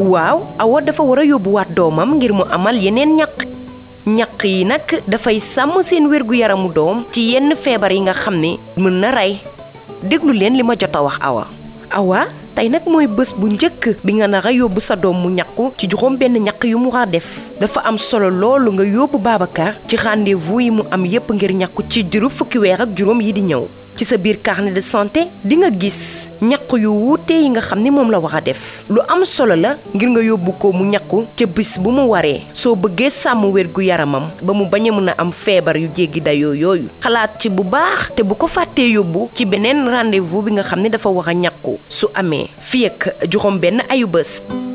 waaw awa dafa war a yóbbuwaat doomam ngir mu amal yeneen ñaq ñaq yi nag dafay sàmm seen wérgu yaramu doom ci yenn feebar yi nga xam ne mën na rey déglu leen li ma jot a wax awa awa tey nag mooy bés bu njëkk bi nga nar a yóbbu sa doom mu ñaqu ci juróom benn ñaq yu mu war a def dafa am solo loolu nga yóbbu Babacar ci rendez-vous yi mu am yépp ngir ñaqu ci diiru fukki weer ak juróom yi di ñëw ci sa biir carnet de santé di nga gis ñaq yu wuute yi nga xam ni moom la war a def lu am solo la ngir nga yóbbu ko mu ñaqu ca bis bu mu waree soo bëggee sàmm wér gu yaramam ba mu bañ a mën a am feebar yu jéggi dayoo yooyu xalaat ci bu baax te bu ko fàttee yóbbu ci beneen rendez-vous bi nga xam ne dafa war a ñaqu su amee fii ak juróom benn ayu bés